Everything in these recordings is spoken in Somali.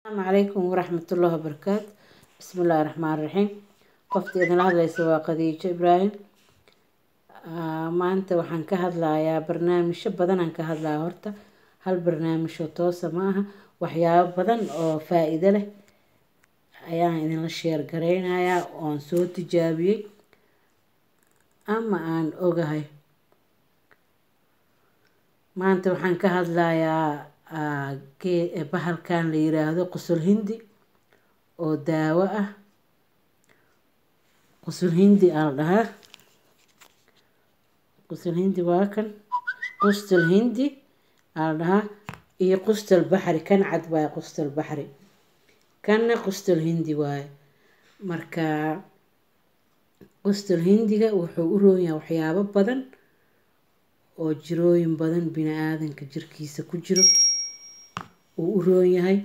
asalaamu calaykum waraxmatullaahi wabarakaatu bismi illaahi raxmaan raxiim qofta idinla hadlaysa waa khadiijo ibraahim maanta waxaan ka hadlayaa barnaamijyo badanaan ka hadlaya horta hal barnaamijoo toosa ma aha waxyaabo badan oo faa-iido leh ayaan idinla sheer gareynayaa oon soo tijaabiyey ama aan ogahay maanta waxaan ka hadlayaa bahalkan la yiraahdo qusul hindi oo daawo ah qusul hindi aa la dhahaa qusul hindi waa kan qustul hindi aa la dhahaa iyo qustul baxri kan cad waaye qustul baxri kanna qustul hindi waaye marka qustul hindiga wuxuu u roon yahay waxyaabo badan oo jirooyin badan bini aadanka jirkiisa ku jiro uu u roon yahay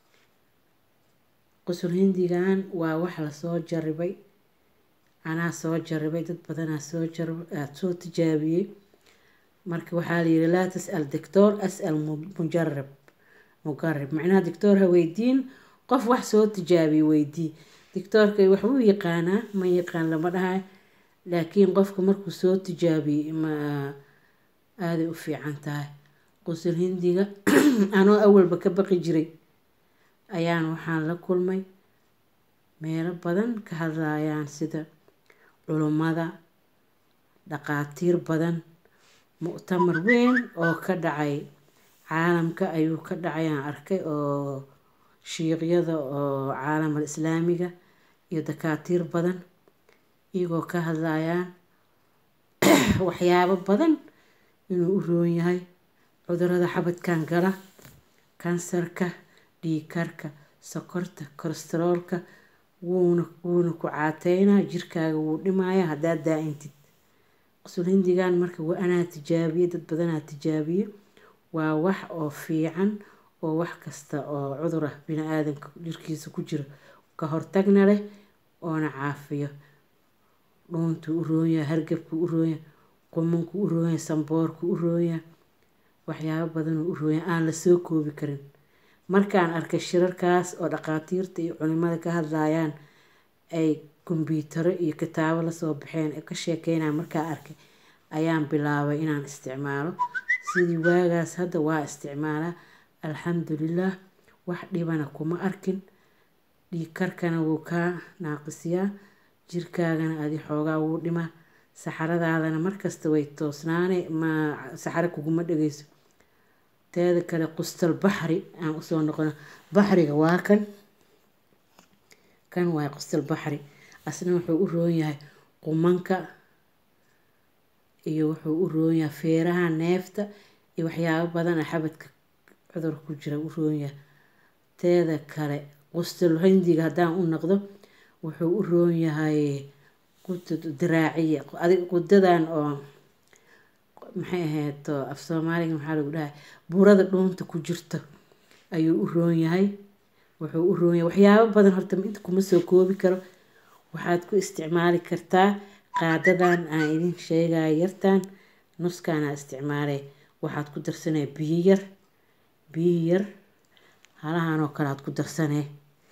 qusul hindigan waa wax lasoo jaribay anaa soo jaribay dad badanaa soo soo tijaabiyey marka waxaa layiri laa tasal doctor asal mujarab mugarib macnaha doctor ha weydiin qof wax soo tijaabiye weydii doctoorka wax wuu yaqaanaa ma yaqaan lama dhahay laakiin qofka markuu soo tijaabiyey ma aaday u fiican tahay qusul hindiga anoo awalba ka baqi jiray ayaan waxaan la kulmay meelo badan ka hadlayaan sida culummada dhaqaatiir badan muctamar weyn oo ka dhacay caalamka ayuu ka dhacayaan arkay oo shiiqyada oo caalamal islaamiga iyo dakaatiir badan iyagoo ka hadlayaan waxyaabo badan inuu u roon yahay cudurada xabadkan gala kansarka dhiigkarka sokorta kolestaroolka wuuna wuuna ku caateynaa jirkaaga wuu dhimaya haddaad daa-intid qusul hindigan marka waa anaa tijaabiye dad badanaa tijaabiye waa wax oo fiican oo wax kasta oo cudur ah bini aadanka jirkiisa ku jiro ka hortagna leh oona caafiyo dhuuntuu u roonyahay hargabkuu u roonyahay qumankuu u roonyahay samboorkuu u roonyahay waxyaabo badanuu u roonyahay aan la soo koobi karin markaan arkay shirarkaas oo dhaqaatiirta iyo culimada ka hadlayaan ay kombyutaro iyo kitaabo lasoo baxeen ee ka sheekeynaya markaa arkay ayaan bilaabay inaan isticmaalo sidii waagaas hadda waa isticmaalaa alxamdulilah wax dhibana kuma arkin dhiig karkana wuu kaa naaqisiyaa jirkaagana adi xoogaa wuu dhimaa saxaradaadana markasta way toosnaane ma saxaro kuguma dhegeyso teeda kale qustal baxri aan usoo noqono baxriga waa kan kan waay qustal baxri asna wuxuu u roon yahay qumanka iyo wuxuu u roon yahay feeraha neefta iyo waxyaabo badan a xabadka cudur ku jira u roon yahay teeda kale qustal hindiga haddaan u noqdo wuxuu u roon yahay diraaciya adig qudadan oo maxay ahayd af soomaaliga maxaa lagu dhahay burada dhuunta ku jirto ayuu u roon yahay wuxuu u roon yahay waxyaabo badan horta inta kuma soo koobi karo waxaad ku isticmaali kartaa qaadadan aan idin sheegaya yartan nuskaana isticmaalay waxaad ku darsanaya biyo yar biyo yar halahan oo kale aad ku darsanee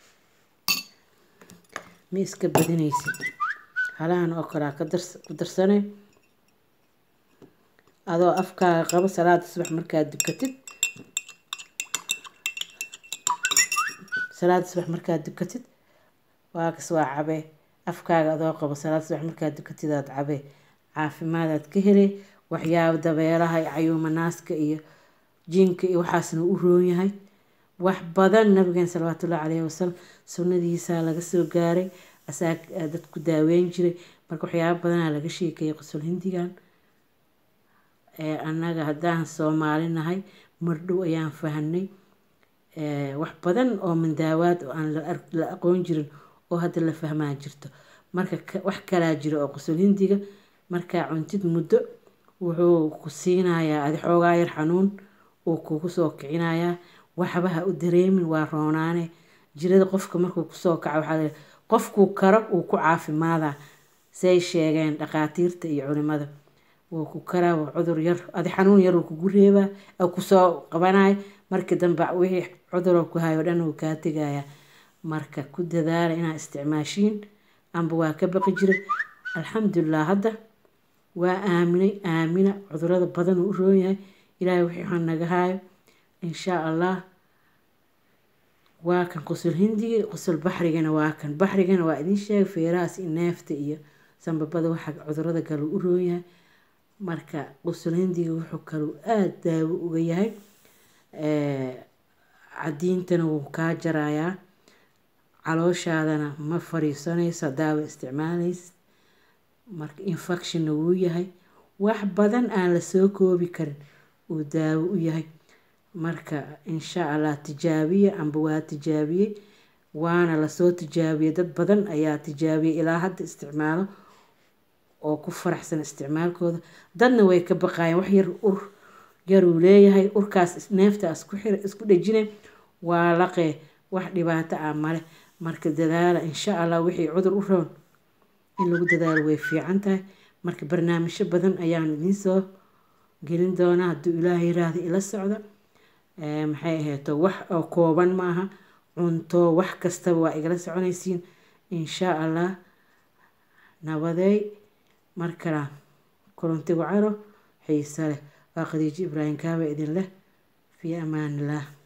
ma iska badinaysid halahan oo kale aad ku darsanee adoo afkaaga qabo salaada subax markaad dukatid salaada subax markaad dukatid waakas waa cabee afkaaga adoo qabo salaada subax markaad dukatid aad cabee caafimaadaad ka helay waxyaabo dabeelaha iyo cayuuma naaska iyo jinka iyo waxaasna u roon yahay wax badan nabigeena salawaatullahi caleyhi wasalam sunnadiisaa laga soo gaaray asaa dadku daaweyn jiray marka waxyaabo badanaa laga sheekeeyay qusul hindigan annaga haddaan soomaali nahay mardhow ayaan fahanay wax badan oo mandaawaad oo aan la aqoon jirin oo hadda la fahmaa jirto marka wax kalaa jiro oo qusul hindiga markaa cuntid muddo wuxuu ku siinayaa adi xoogaa yar xanuun uu kugu soo kicinayaa waxba ha u dareemin waa roonaane jirada qofka markuu kusoo kaco waxaa la qofkuu karo uu ku caafimaadaa say sheegeen dhaqaatiirta iyo culimada wuu ku karaa waa cudur yar adi xanuun yar uu kugu reebaa kusoo qabanayo markii dambe wixii cuduroo ku hayo dhan wuu kaa tegayaa marka ku dadaala inaad isticmaashiin amba waa ka baqi jiray alxamdulilah hadda waa aaminay aamina cudurada badan uu u roon yahay ilaahay wixii waxaan naga haayo inshaa allah waa kan qusul hindiga qusul baxrigana waa kan baxrigana waa idiin sheegay feerahaas iyo neefta iyo sanbabada waxa cudurada kale u roon yahay marka qusul hindiga wuxuu kaluu aada daawo uga yahay cadiintana wuu kaa jarayaa calooshaadana ma fariisanayso daawo isticmaalaysa marka infectionna wuu yahay wax badan aan lasoo koobi karin uu daawo u yahay marka insha allah tijaabiye amba waa tijaabiyey waana lasoo tijaabiyey dad badan ayaa tijaabiyey ilaa hadda isticmaalo oo ku faraxsan isticmaalkooda dadna way ka baqaayeen wax yar ur yaruu leeyahay urkaas neeftaas ku xir isku dhejine waa laqee wax dhibaato ah male marka dadaala insha allah wixii cudur u roon in lagu dadaalo way fiican tahay marka barnaamijyo badan ayaan idiin soo gelin doonaa hadduu ilaahay yiraahdo ila socda maxay ahayto wax oo kooban ma aha cunto wax kastaba waa igala soconaysiin insha allah nabadeey markala kulanti wacaro xiise leh waa khadiijo ibraahim kaaba idin leh fii amaan illah